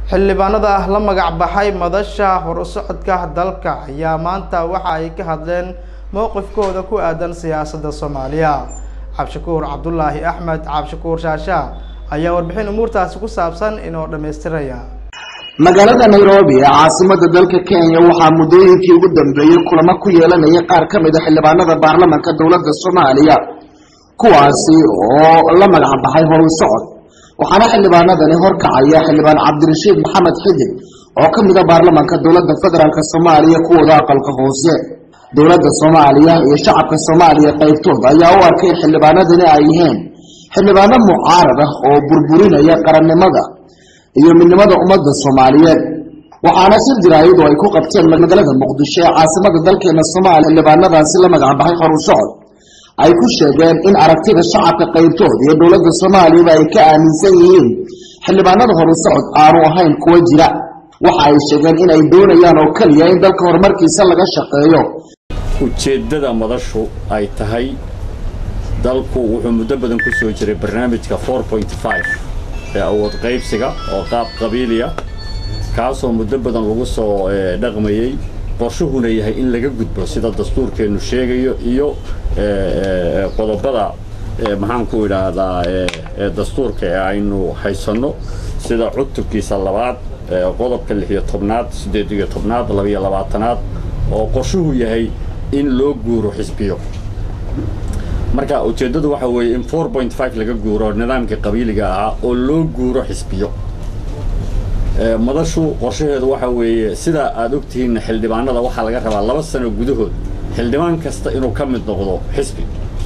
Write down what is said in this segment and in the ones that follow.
xildhibaanada la magac baxay madasha horusocodka dalka ayaa maanta waxa ay ka hadleen mowqifkooda ku aadan siyaasadda soomaaliya cabdishakuur cabdulaahi axmed cabdishakuur shaasha ayaa warbixin umuurtaasi ku saabsan inoo dhammaystiraya magaalada nairobi ee caasimada dalka kenya waxaa muddooyinkii ugu dambeeyey kulamo ku yeelanaya qaar ka mid a xildhibaanada baarlamanka dowladda soomaaliya kuwaasi oo la magac baxay horu socod waxaana xildhibaanadani horkacaya xildhibaan cabdirashiid maxamed xidig oo ka mid a baarlamanka dowladda federaalk soomaaliya kuwooda aqalka hoose dowladda soomaaliya iyo shacabka soomaaliya qaybtood ayaa u arkay xildhibaanadani ay yihiin xildhibaano mucaarad ah oo burburinaya qarannimada iyo midnimada ummadda soomaaliyeed waxaana shir jaraayadu ay ku qabteen magaalada muqdisho ee caasimada dalkeena soomaaliya xildhibaanadaasi la magac baxay horu socod ay ku sheegeen in aragtida shacabka qaybtood iyo dowladda soomaaliyaba ay ka aaminsan yihiin xildhibaanada horu socod aanu ahayn kuwa jira waxa ay sheegeen in ay doonayaan oo keliya in dalka horumarkiisa laga shaqeeyo ujeeddada madashu ay tahay dalku wuxuu muddo badan ku soo jiray barnaamijka ee awood qaybsiga oo qaab qabiiliya kaasoo muddo badan lagu soo dhaqmayey qorshuhuna yahay in laga gudbo sida dastuurkeennu sheegayo iyo qodobada maxaanku idhaahdaa dastuurka ee aynu haysanno sida cutubkiisa labaad qodobka lixiyo tobnaad siddeed iyo tobnaad labiyo labaatanaad oo qorshuhu yahay in loo guuro xisbiyo marka ujeeddadu waxa weeye in four point five laga guuro nidaamka qabiiliga ahaa oo loo guuro xisbiyo madashu qorshaheedu waxa weeye sidaa aad ogtihiinna xildhibaanada waxaa laga rabaa laba sano gudahood xildhibaan kasta inuu ka mid noqdo xisbi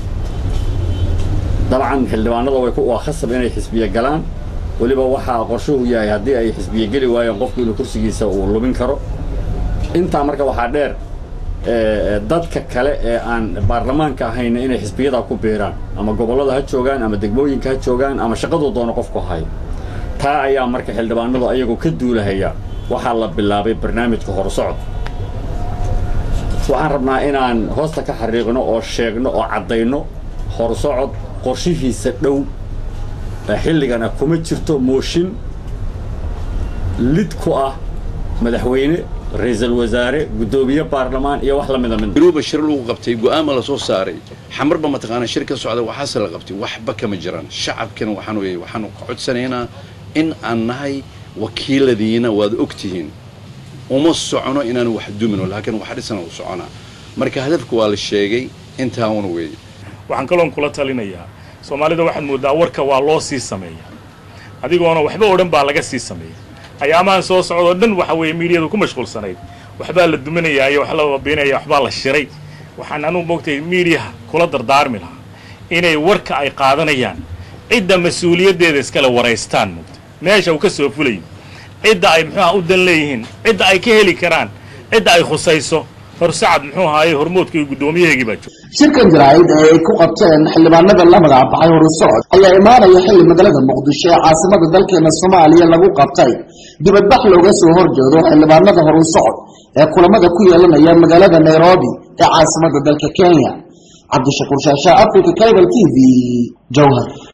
dabcan xildhibaanada way waa khasab inay xisbiye galaan weliba waxaa qorshuhu yahay haddii ay xisbiye geli waayeen qofku inuu kursigiisa uu lumin karo intaa marka waxaa dheer dadka kale ee aan baarlamaanka ahayna inay xisbiyadaa ku biiraan ama gobollada ha joogaan ama degmooyinka ha joogaan ama shaqaduu doono qofku hayo taa ayaa marka xildhibaanadu ayagoo ka duulahaya waxaa la bilaabay barnaamijka horsocod waxaan rabnaa inaan hoosta ka xariiqno oo sheegno oo caddayno horsocod qorshihiisa dhow xilligana kuma jirto mooshin lid ku ah madaxweyne ra-iisul wasaare guddoomiye baarlamaan iyo wax la mida mid garuuba shir lagu qabtay go'aama la soo saaray xamarba mataqaanaa shir ka socda waxaase la qabtay waxba kama jiraan shacabkana waxaan weeye waxaanu ka codsanaynaa in aan nahay wakiiladiina waad og tihiin uma socono inaanu wax dumino laakiin wax dhisana u soconaa marka hadafka waa la sheegay intaawuna weeye waxaan kaloon kula talinayaa soomaalida waxaad mooddaa warka waa loo sii sameeyaa adigoona waxba oo dhan baa laga sii sameeya ayaamahan soo socdoo dhan waxa weeye miidiyadu ku mashquulsanayd waxbaa la duminayaa iyo wax la babiinaya waxbaa la shiray waxaan anugu moogtay miidiyaha kula dardaarmi lahaa inay warka ay qaadanayaan cidda mas-uuliyaddeeda iskale waraystaan moogta meesha uu ka soo fulayo cidda ay muxuuha u dan leeyihiin cidda ay ka heli karaan cidda ay khusayso horsacad muxuu ahaaye hormoodka iyo guddoomiyaheegii baa jooga shirkan jaraa'id ee ay ku qabteen xildhibaanada la magac baxay horu socod ayaa imaanaya xilli magaalada muqdisho ee caasimada dalkeena soomaaliya lagu qabtay dibadbax looga soo horjeedo xildhibaanada horu socod ee kulamada ku yeelanaya magaalada nairobi ee caasimada dalka kenya cabdishakuur shaasha africa cable t v jowhar